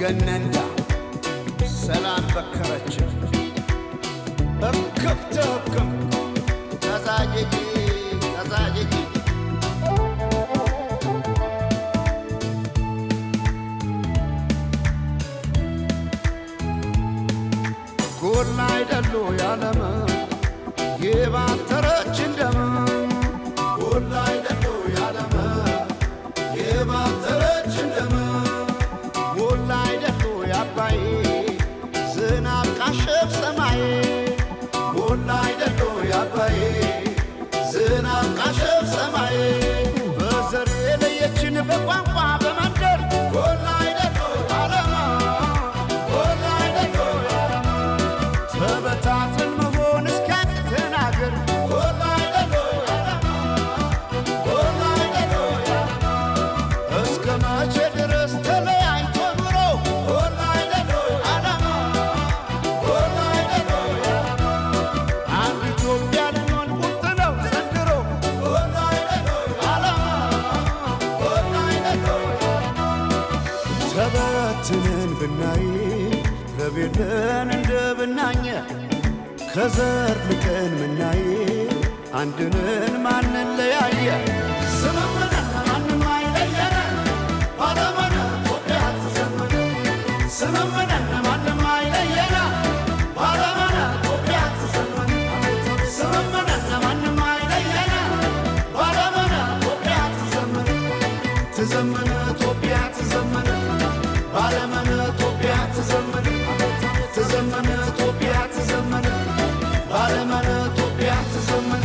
ገነንዳ ሰላም በከረች እክብተ ህክም ተዛጀጂ ተዛጀጂ ጎላ አይደሉ ያለመ የባተረች እንደም ጎላ አይደሉ ያለመ የባተረች እንደም ጎላ አይደሉ ያባይ ዝናብ ቃሸብ ሰማይ ጎላ አይደሉ ያባይ ዝናብ ቃሸብ ሰማይ በዘር የለየችን በቋንቋ በመንደር ጎላ አይደሉ ያለመ ጎላ አይደሉ ያለመ ተበታትን መሆን እስኪያቅተን አገር ጎላ አይደሉ ያለመ ጎላ አይደሉ ያለመ እስከ መቼ ድረስ ተለያይቶ ኑሮ ጎላ አይደሉ ያለመ ጎላ አይደሉ ያለመ አንድ ኢትዮጵያ ልንሆን ቁርጥ ነው ዘንድሮ ጎላ አይደሉ ያለመ ጎላ አይደሉ ያለመ ተበትነን ብናይ ረቤለን እንደ ብናኘ ከዘር ልቀን ምናይ አንድንን ማንን ለያየ ስምምነት ማንም አይለየን ባለመነ ኢትዮጵያ ትዘምር ስምምነት ማንም አይለየን ባለመነ ኢትዮጵያ ትዘምር ስምምነት ማንም አይለየን ባለመነ ኢትዮጵያ ትዘምር ትዘምር ኢትዮጵያ ትዘምር ባለመነ ኢትዮጵያ ትዘምር ትዘምር ኢትዮጵያ ትዘምር ባለመነ ኢትዮጵያ ትዘምር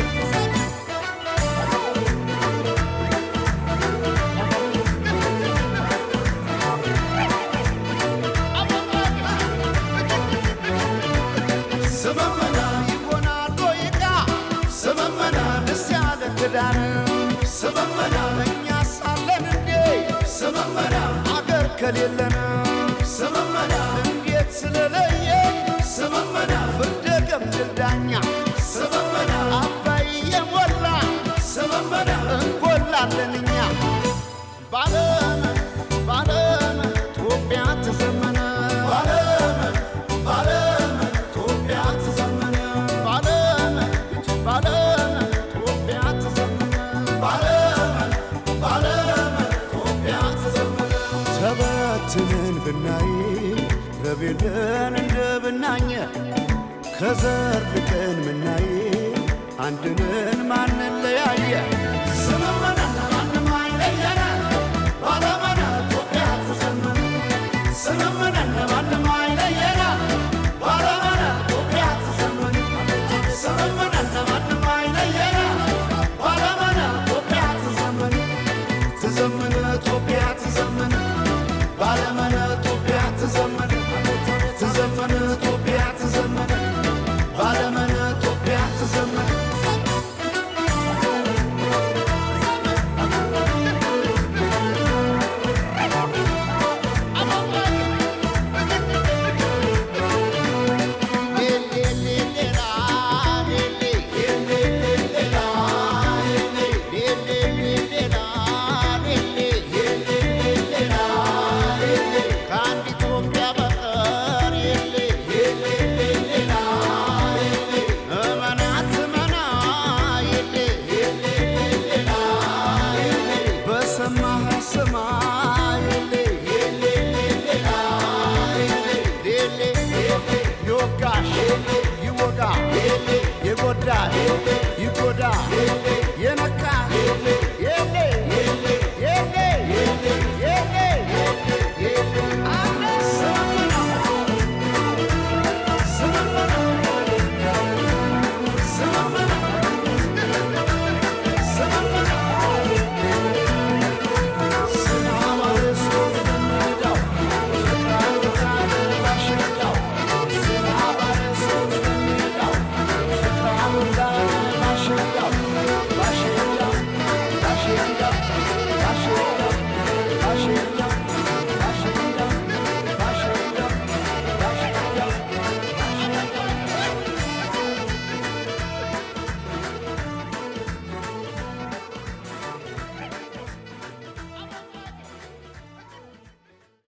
ስመመና ይሆናል ወይቃ ስመመና ደስ ያለ ክዳን ስመመና እኛ ሳለን እንዴ ስመመና አገር ከሌለን ስመመና እንዴት ስለለየ ስመመና ፍርደ ገምድል ዳኛ ስመመና አባይ የሞላ ስመመና እንጎላለን እኛ ባለመን ባለመን ኢትዮጵያ ተዘመነ ባለመን ባለመን ኢትዮጵያ ተዘመነ ባለመን ባለመን ኢትዮጵያ ተዘመነ ባለመን ባለመን ኢትዮጵያ ተዘመነ ተበትነን ብናይ ረቤለን እንደ ብናኘ ከዘር ልቀን ምናይ አንድንን ማንን ለያየ ስምምነት ማንም አይለየን ባለመነ ኢትዮጵያ ተዘመነ ስምምነት ማንም አይለየን ባለመነ ኢትዮጵያ ተዘመነ ስምምነት ማንም አይለየን ባለመነ ኢትዮጵያ ተዘመነ ትዘምነ ኢትዮጵያ ትዘምነ ባለመነ ኢትዮጵያ ትዘምነ ትዘምነ ኢትዮጵያ ትዘምነ ባለመነ ኢትዮጵያ ትዘምነ ከአንድ ኢትዮጵያ በቀር የለ እመናት እመና የለ በሰማህ ስማ የለ ሌሌ ዮጋሽ